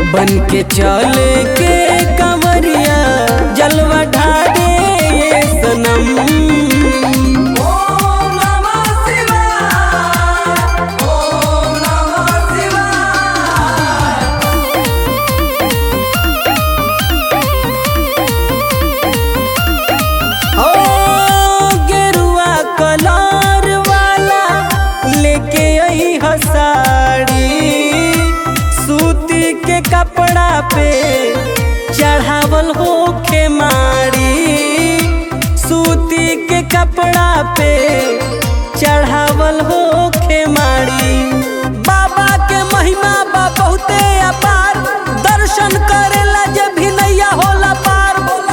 बन के चले के कंवरिया जलवा ढारे ये सनम ओम नमः शिवाय ओम नमः शिवाय ओ गेरुआ कलर वाला लेके आई ह साड़ी सूती के कपड़ा पे चढ़ावल होखे माड़ी सूती के कपड़ा पे चढ़ावल होखे माड़ी बाबा के महिमा बा बहुते अपार दर्शन करेला जब भी नैया होला पार बोला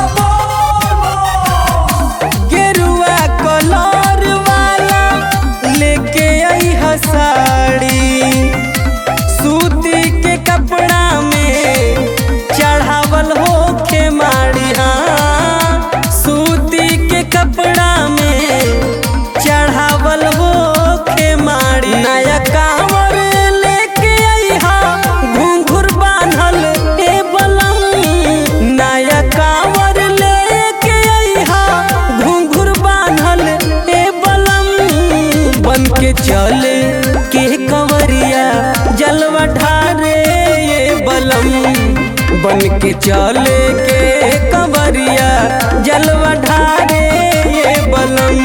गेरुआ कलर वाला लेके आई ह साड़ी सूती के कपड़ा में चढ़ावल होखे माड़ी हाँ सूती के कपड़ा में चढ़ावल होखे माड़ी नया कांवर लेके आई हा घुंघुर बांधल ए बलम नया कांवर लेके आई हा घुंघुर बांधल ए बलम बन के चले के कंवरिया जलवा ढारे ये बलम बन के चले के कंवरिया जलवा ढारे ये बलम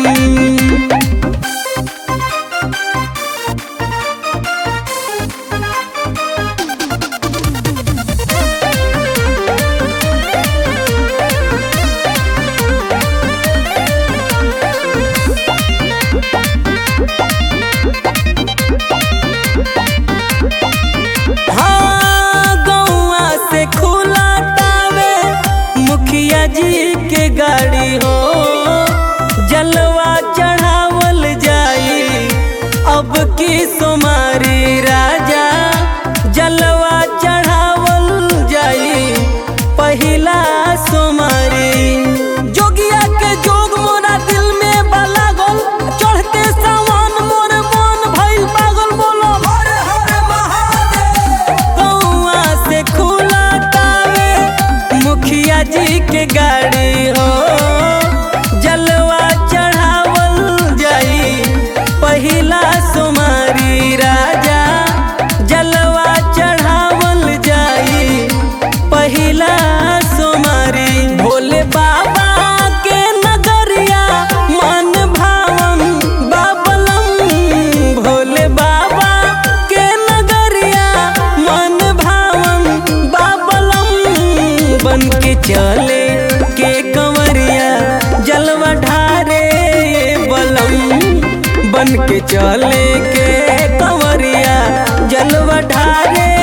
हाँ गौआ से खुला तावे मुखिया जी के गाड़ी हो जलवा चढ़ावल जाई अब की सुमारी राजा जलवा चढ़ावल जाई पहिला सुमारी जोगिया के जोग मोरा दिल में बला गोल चढ़ते सावन मोर मन भइल पागल बोलो हर हर महादेव गौआ से खुला तावे मुखिया जी के गाड़ी हो जलवा चढ़ावल जाई पहिला सुमारी राजा जलवा चढ़ावल जाई पहिला सुमारी भोले बाबा के नगरिया मन भावन बाबलम भोले बाबा के नगरिया मन भावन बाबलम बन के चले के कंवरिया जलवा ढारे ये बलम बन के चले के कंवरिया जलवा ढारे